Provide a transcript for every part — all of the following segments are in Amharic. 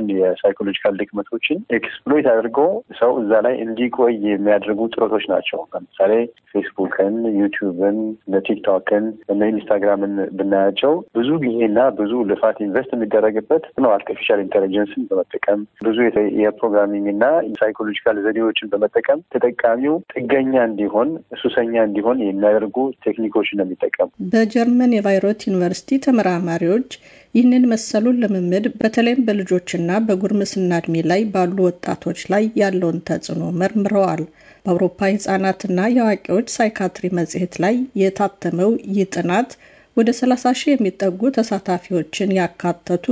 ያሉትን የሳይኮሎጂካል ድክመቶችን ኤክስፕሎይት አድርጎ ሰው እዛ ላይ እንዲቆይ የሚያደርጉ ጥረቶች ናቸው። ለምሳሌ ፌስቡክን፣ ዩቲዩብን፣ እነ ቲክቶክን፣ እነ ኢንስታግራምን ብናያቸው ብዙ ጊዜና ብዙ ልፋት ኢንቨስት የሚደረግበት ነው። አርቲፊሻል ኢንቴሊጀንስን በመጠቀም ብዙ የፕሮግራሚንግ እና ሳይኮሎጂካል ዘዴዎችን በመጠቀም ተጠቃሚው ጥገኛ እንዲሆን ሱሰኛ እንዲሆን የሚያደርጉ ቴክኒኮችን ነው የሚጠቀሙ። በጀርመን የቫይሮት ዩኒቨርሲቲ ተመራማሪዎች ይህንን መሰሉን ልምምድ በተለይም በልጆችና በጉርምስና እድሜ ላይ ባሉ ወጣቶች ላይ ያለውን ተጽዕኖ መርምረዋል። በአውሮፓ የህጻናትና የአዋቂዎች ሳይካትሪ መጽሔት ላይ የታተመው ይህ ጥናት ወደ 30 ሺህ የሚጠጉ ተሳታፊዎችን ያካተቱ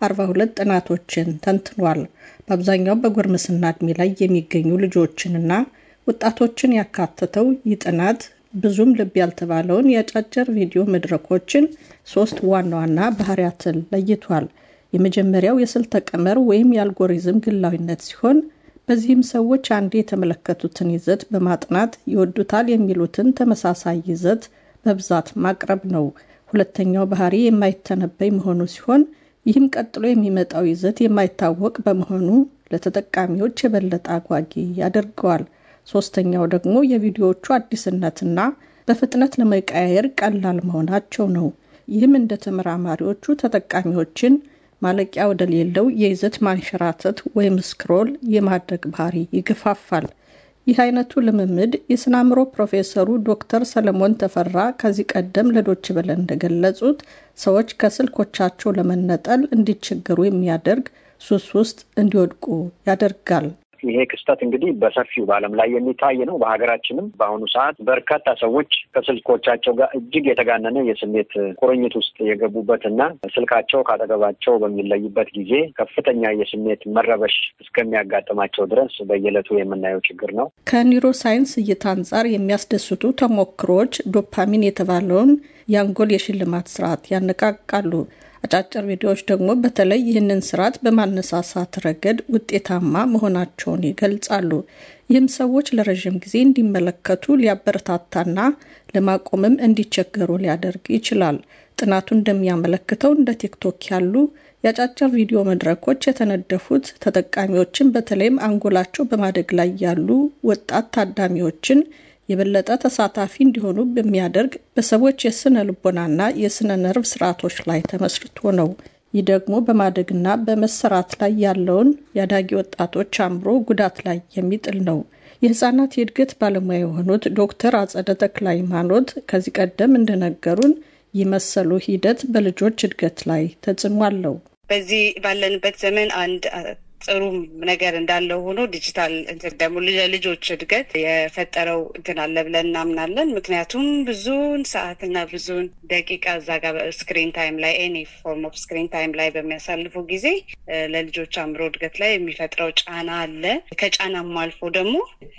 42 ጥናቶችን ተንትኗል። በአብዛኛው በጉርምስና እድሜ ላይ የሚገኙ ልጆችንና ወጣቶችን ያካተተው ይህ ጥናት ብዙም ልብ ያልተባለውን የአጫጭር ቪዲዮ መድረኮችን ሶስት ዋና ዋና ባህሪያትን ለይቷል። የመጀመሪያው የስልተ ቀመር ወይም የአልጎሪዝም ግላዊነት ሲሆን በዚህም ሰዎች አንዴ የተመለከቱትን ይዘት በማጥናት ይወዱታል የሚሉትን ተመሳሳይ ይዘት በብዛት ማቅረብ ነው። ሁለተኛው ባህሪ የማይተነበይ መሆኑ ሲሆን ይህም ቀጥሎ የሚመጣው ይዘት የማይታወቅ በመሆኑ ለተጠቃሚዎች የበለጠ አጓጊ ያደርገዋል። ሶስተኛው ደግሞ የቪዲዮዎቹ አዲስነትና በፍጥነት ለመቀያየር ቀላል መሆናቸው ነው። ይህም እንደ ተመራማሪዎቹ ተጠቃሚዎችን ማለቂያ ወደሌለው የይዘት ማንሸራተት ወይም ስክሮል የማድረግ ባህሪ ይገፋፋል። ይህ አይነቱ ልምምድ የስነ አእምሮ ፕሮፌሰሩ ዶክተር ሰለሞን ተፈራ ከዚህ ቀደም ለዶች በለ እንደገለጹት ሰዎች ከስልኮቻቸው ለመነጠል እንዲቸገሩ የሚያደርግ ሱስ ውስጥ እንዲወድቁ ያደርጋል። ይሄ ክስተት እንግዲህ በሰፊው በዓለም ላይ የሚታይ ነው። በሀገራችንም በአሁኑ ሰዓት በርካታ ሰዎች ከስልኮቻቸው ጋር እጅግ የተጋነነ የስሜት ቁርኝት ውስጥ የገቡበትና ስልካቸው ካጠገባቸው በሚለይበት ጊዜ ከፍተኛ የስሜት መረበሽ እስከሚያጋጥማቸው ድረስ በየዕለቱ የምናየው ችግር ነው። ከኒውሮ ሳይንስ እይታ አንጻር የሚያስደስቱ ተሞክሮዎች ዶፓሚን የተባለውን የአንጎል የሽልማት ስርዓት ያነቃቃሉ። አጫጭር ቪዲዮዎች ደግሞ በተለይ ይህንን ስርዓት በማነሳሳት ረገድ ውጤታማ መሆናቸውን ይገልጻሉ። ይህም ሰዎች ለረዥም ጊዜ እንዲመለከቱ ሊያበረታታና ለማቆምም እንዲቸገሩ ሊያደርግ ይችላል። ጥናቱ እንደሚያመለክተው እንደ ቲክቶክ ያሉ የአጫጭር ቪዲዮ መድረኮች የተነደፉት ተጠቃሚዎችን በተለይም አንጎላቸው በማደግ ላይ ያሉ ወጣት ታዳሚዎችን የበለጠ ተሳታፊ እንዲሆኑ በሚያደርግ በሰዎች የስነ ልቦናና የስነ ነርቭ ስርዓቶች ላይ ተመስርቶ ነው። ይህ ደግሞ በማደግና በመሰራት ላይ ያለውን የአዳጊ ወጣቶች አእምሮ ጉዳት ላይ የሚጥል ነው። የህጻናት የእድገት ባለሙያ የሆኑት ዶክተር አጸደ ተክለ ሃይማኖት ከዚህ ቀደም እንደነገሩን ይህ መሰሉ ሂደት በልጆች እድገት ላይ ተጽዕኖ አለው። በዚህ ባለንበት ዘመን አንድ ጥሩ ነገር እንዳለው ሆኖ ዲጂታል እንትን ደግሞ ለልጆች እድገት የፈጠረው እንትን አለ ብለን እናምናለን። ምክንያቱም ብዙን ሰዓትና ብዙን ደቂቃ እዛ ጋር ስክሪን ታይም ላይ ኤኒ ፎርም ኦፍ ስክሪን ታይም ላይ በሚያሳልፉ ጊዜ ለልጆች አእምሮ እድገት ላይ የሚፈጥረው ጫና አለ። ከጫናም አልፎ ደግሞ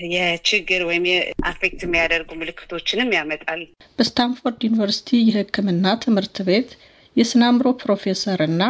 የችግር ወይም አፌክት የሚያደርጉ ምልክቶችንም ያመጣል። በስታንፎርድ ዩኒቨርሲቲ የሕክምና ትምህርት ቤት የስነ አእምሮ ፕሮፌሰር እና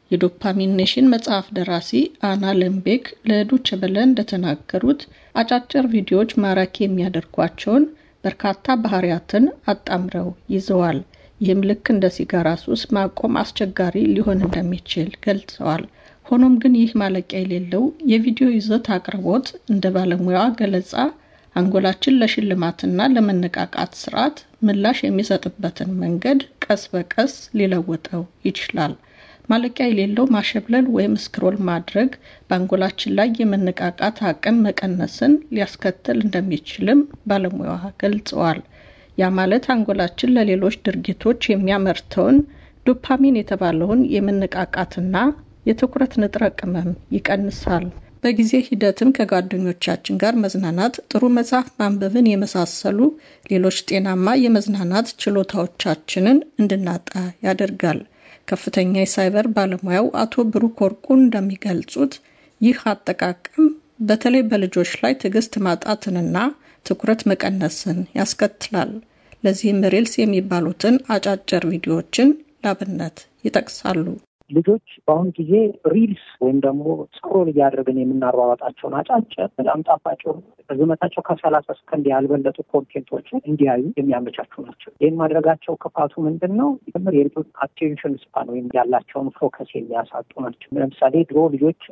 የዶፓሚን ኔሽን መጽሐፍ ደራሲ አና ለምቤክ ለዶቼ ቬለ እንደተናገሩት አጫጭር ቪዲዮዎች ማራኪ የሚያደርጓቸውን በርካታ ባህሪያትን አጣምረው ይዘዋል። ይህም ልክ እንደ ሲጋራ ሱስ ማቆም አስቸጋሪ ሊሆን እንደሚችል ገልጸዋል። ሆኖም ግን ይህ ማለቂያ የሌለው የቪዲዮ ይዘት አቅርቦት እንደ ባለሙያዋ ገለጻ አንጎላችን ለሽልማትና ለመነቃቃት ስርዓት ምላሽ የሚሰጥበትን መንገድ ቀስ በቀስ ሊለውጠው ይችላል። ማለቂያ የሌለው ማሸብለል ወይም ስክሮል ማድረግ በአንጎላችን ላይ የመነቃቃት አቅም መቀነስን ሊያስከትል እንደሚችልም ባለሙያዋ ገልጸዋል። ያ ማለት አንጎላችን ለሌሎች ድርጊቶች የሚያመርተውን ዶፓሚን የተባለውን የመነቃቃትና የትኩረት ንጥረ ቅመም ይቀንሳል። በጊዜ ሂደትም ከጓደኞቻችን ጋር መዝናናት፣ ጥሩ መጽሐፍ ማንበብን የመሳሰሉ ሌሎች ጤናማ የመዝናናት ችሎታዎቻችንን እንድናጣ ያደርጋል። ከፍተኛ የሳይበር ባለሙያው አቶ ብሩክ ወርቁ እንደሚገልጹት ይህ አጠቃቀም በተለይ በልጆች ላይ ትዕግስት ማጣትንና ትኩረት መቀነስን ያስከትላል። ለዚህም ሪልስ የሚባሉትን አጫጭር ቪዲዮዎችን ላብነት ይጠቅሳሉ። ልጆች በአሁኑ ጊዜ ሪልስ ወይም ደግሞ ስክሮል እያደረግን የምናሯሯጣቸውን አጫጭር በጣም ጣፋጭ ርዝመታቸው ከሰላሳ ሰከንድ ያልበለጡ ኮንቴንቶችን እንዲያዩ የሚያመቻቹ ናቸው። ይህን ማድረጋቸው ክፋቱ ምንድን ነው? ምር የልጆች አቴንሽን ስፓን ወይም ያላቸውን ፎከስ የሚያሳጡ ናቸው። ለምሳሌ ድሮ ልጆች